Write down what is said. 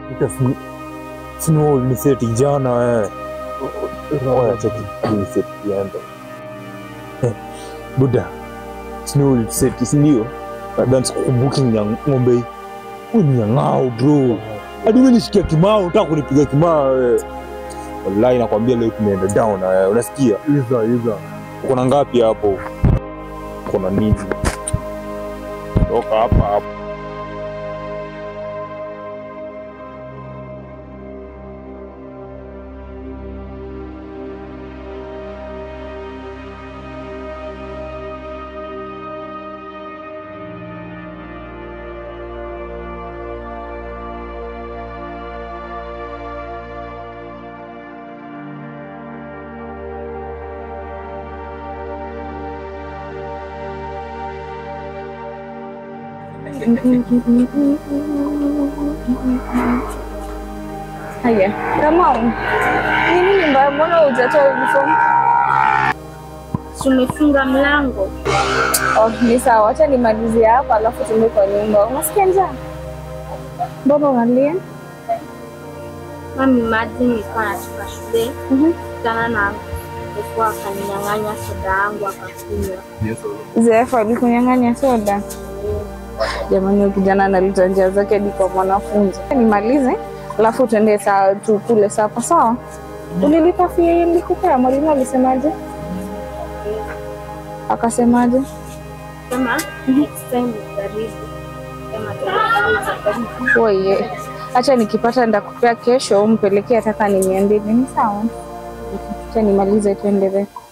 Ita sini sini uliniseti jana wewe. Oya cheki uliniseti kienda. Eh, Buda. Sini uliniseti si ndio? Nadhani sikukumbuki nya ng'ombe hii. Wewe ni nyang'ao bro. Hadi wewe nishikia kimao, unataka kunipiga kimao wewe. Wallahi nakwambia leo tumeenda down na wewe. Unasikia? Iza iza. Uko na ngapi hapo? Uko na nini? Toka hapa hapa. Haya, Kamau, ni nini mbaya? Mbona hujatoa uniform? Tumefunga mlango. Oh, ni sawa, acha nimalizie hapa alafu tuende kwa nyumba. Unasikia njaa? Mbona unalia? Mami, maji nilikuwa natoka shule Mhm. kutana na alikuwa akaninyang'anya soda yangu akakunywa. Zefu alikunyang'anya soda. Jamani, huyu kijana analeta njia zake hadi kwa mwanafunzi. Nimalize alafu tuende saa tukule sapa, sawa? Ulilipa fee hiyo nilikupea, mwalimu alisemaje? Akasemaje? Sema next time ujaribu. Sema tena Oye, acha nikipata ndakupea kesho, umpelekee ataka ni mia mbili. Ni sawa? Acha nimalize tuendelee.